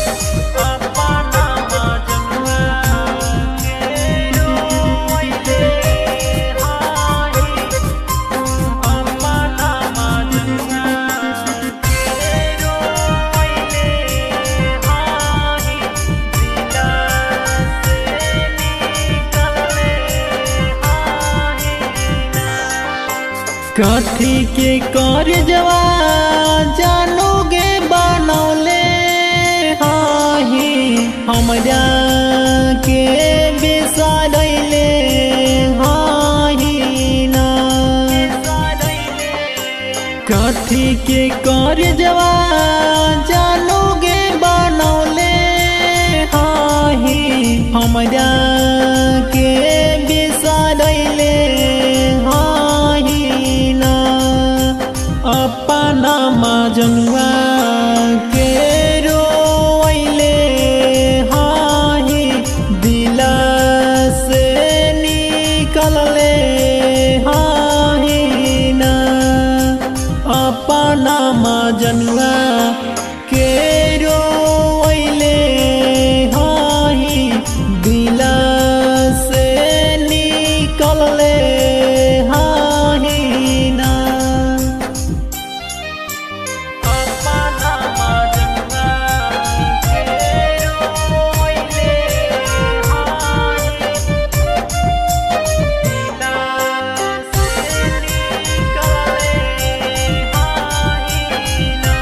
अपना मजनुआ के रोइले हाही अपना मजनुआ के रोइले हाही दिला से निकलले हाही कथी के कर जवा जानोगे बनौले हाही हमरा के बिसरैले हाही ना कथी के कर जवा जानोगे बनौले हाही हमरा के बिसरैले हाही ना अपना मजनुआ के रोइले हाही दिला से निकलले हाही ना अपना मजनुआ के रोइले हाही दिला से निकलले हाही ना अपना मजनुआ के रोइले हाही दिला से निकलले हाही ना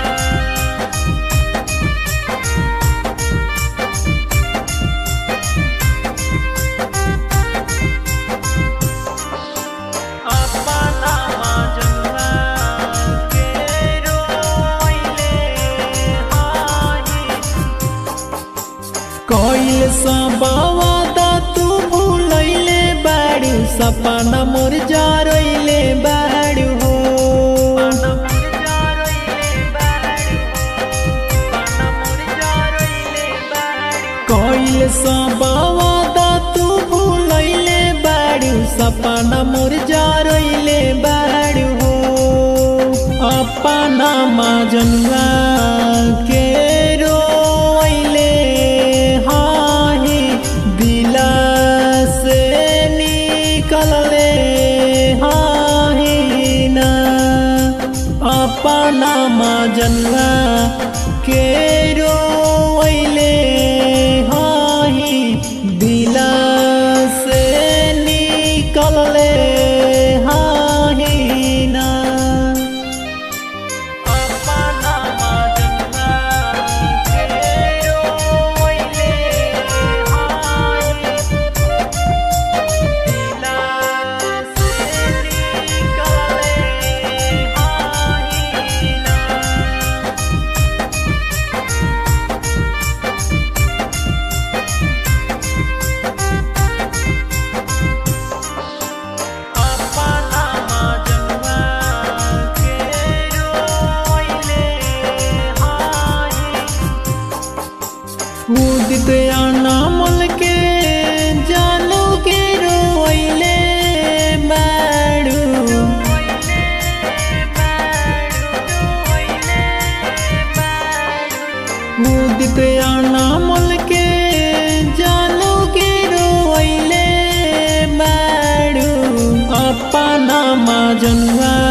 अपना मजनुआ के रोइले हाही कइल सबवादा तू भूलैले बाड़ू सपना मोर जरैले बाड़ू हो कइल सबवादा तू भूलैले बाड़ू सपना मोर जरैले बाड़ू हो अपना मजनुआ के रोइले हाही दिला से निकलले हाही ना अपना मजनुआ के रोइले हाही दिला से निकलले हाही ना अपना मजनुआ के रोइले हाही दिला से निकलले हाही ना अपना मजनुआ के रोइले हाही उदित अनामल के जानू के रोइले बाड़ू उदित अनामल के जानू के रोइले बाड़ू अपना मजनुआ